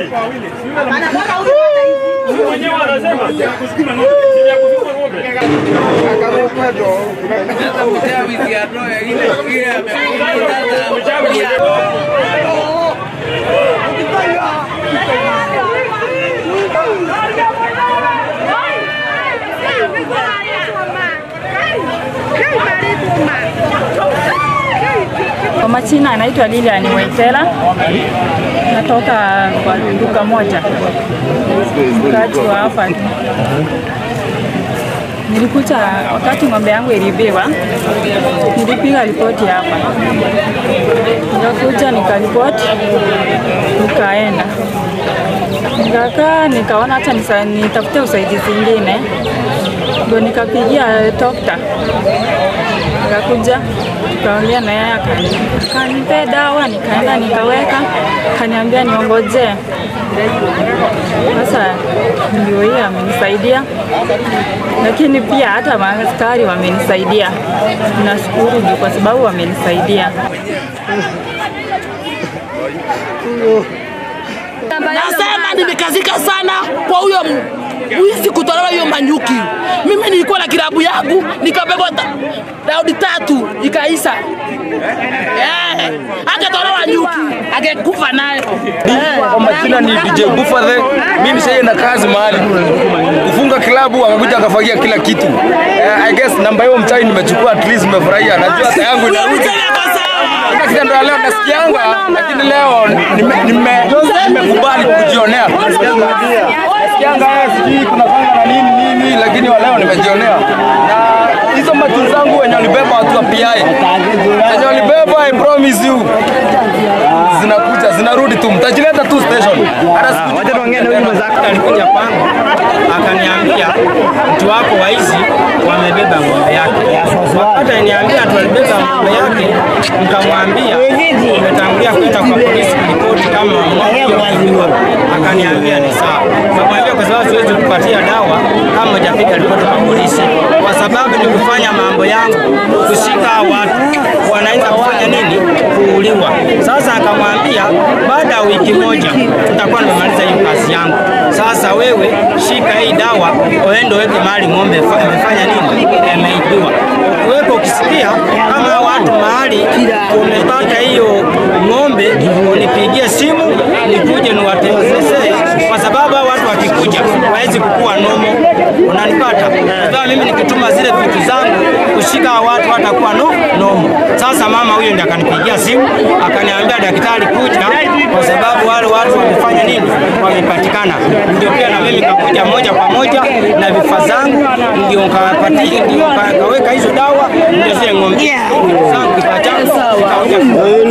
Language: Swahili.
Mwenyewe anasema kusukuma ng'ombe, si ya kusukuma ng'ombe. Kwa majina anaitwa Lilian Waitela, natoka kwa duka moja, mkaaji wa hapa. Nilikuja wakati ng'ombe yangu ilibiwa, nilipiga ripoti hapa, nikakuja nikaripoti, nikaenda nikakaa, nikaona hata nisa- nitafute usaidizi ingine, ndo nikapigia dokta nikakuja tukaongea na yeye akani- akanipea dawa, nikaenda nikaweka, kaniambia niongojee. Sasa ndio hiyo amenisaidia, lakini pia hata maaskari wamenisaidia. Nashukuru juu kwa sababu wamenisaidia. Nasema nimekazika sana kwa huyo wizi kutolewa hiyo manyuki. Mimi nilikuwa na kilabu yangu nikabebwa ta- raundi tatu ikaisha. Eh, angetolewa nyuki angekufa nayo. Kwa majina ni DJ Buffalo. Mimi nishaenda kazi mahali kufunga klabu, akakuja akafagia kila kitu. Eh, I guess namba hiyo mchai nimechukua, at least nimefurahia. Najua hata yangu Huyo inarudi. mzee ako sawa. Hata kitendo ya leo nasikianga, lakini leo nime- nime- nimekubali kujionea. Nasikianga eh, sijui kuna kanga na nini nini, lakini wa leo nimejionea na hizo matu zangu wenye walibeba watu wa PI wenye walibeba, I promise you zinakuja zinarudi tu, mtajileta tu station. Hata siku Wacha tuongee na huyu mwenzako. Alikuja kwangu akaniambia mtu wako waizi wamebeba ng'ombe yake. Wakati aliniambia tu walibeba ng'ombe yake, nikamwambia umetangulia kwenda kwa polisi kuripoti kama ng'ombe hiyo imeibiwa. Akaniambia ni sawa. Nikamwambia kwa sababu siwezi kupatia dawa kama hujapiga ripoti kwa polisi, kwa sababu ni kufanya mambo yangu, kushika watu wanaweza kufanya nini, kuuliwa. Sasa akamwambia baada ya wiki moja nitakuwa nimemaliza hiyo kazi yangu. Sasa wewe shika hii dawa, uende uweke mahali ng'ombe fa- imefanya nini, imeibiwa. Uweke ukisikia kama watu mahali umepata hiyo ng'ombe, unipigie simu nikuje niwatembezee, kwa sababu hao watu wakikuja hawezi kukua nomo, unanipata? Kwa mimi nikituma zile vitu zangu kushika hao watu watakuwa no, nomo. Sasa mama huyo ndiye akanipigia simu akaniambia, daktari kuja, kwa sababu wale watu wamefanya nini, wamepatikana. Ndio pia na mimi kakuja moja kwa moja na vifaa zangu, ndio nikawapatia, ndio kaweka hizo dawa, ndio zile ng'ombe zangu kifaa changu kikakuja